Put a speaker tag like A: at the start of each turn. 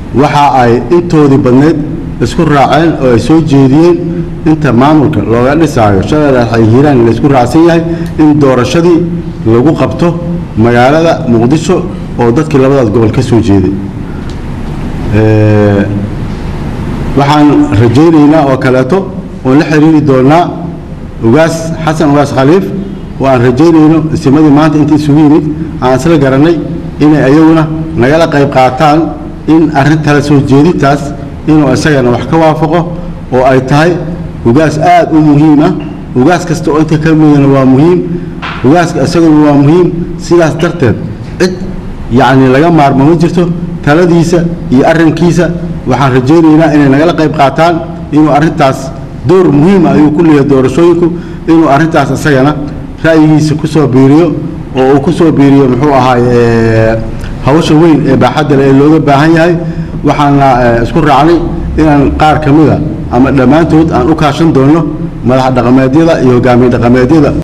A: waxa ay intoodii badneyd isku raaceen oo ay soo jeediyeen inta maamulka looga dhisaayo shabeellaha ay hiiraan laysku raacsan yahay in doorashadii lagu qabto magaalada muqdisho oo dadkii labadaas gobol ka soo jeeday waxaan rajaynaynaa oo kaleeto oon la xiriiri doonaa ugaas xasan ugaas khaliif oo aan rajaynayno isimadii maanta inta isugu yimid aan isla garanay inay ayaguna nagala qayb qaataan in arrin tala soo jeedintaas inuu isagana wax ka waafaqo oo ay tahay ugaas aad u muhiim ah ugaas kasta oo inta ka midana waa muhiim ugaaska isaguna waa muhiim sidaas darteed cid yacni laga maarmo ma jirto taladiisa iyo arrinkiisa waxaan rajaynaynaa inay nagala qayb qaataan inuu arrintaas door muhiima ayuu ku leeyahay doorashooyinku inuu arrintaas isagana ra'yigiisa ku soo biiriyo oo uu ku soo biiriyo muxuu ahaaye hawsha weyn ee baaxadda leh ee looga baahan yahay waxaana isku raacnay inaan qaar ka mida ama dhammaantood aan u kaashan doonno madax dhaqameedyada iyo hogaamiye dhaqameedyada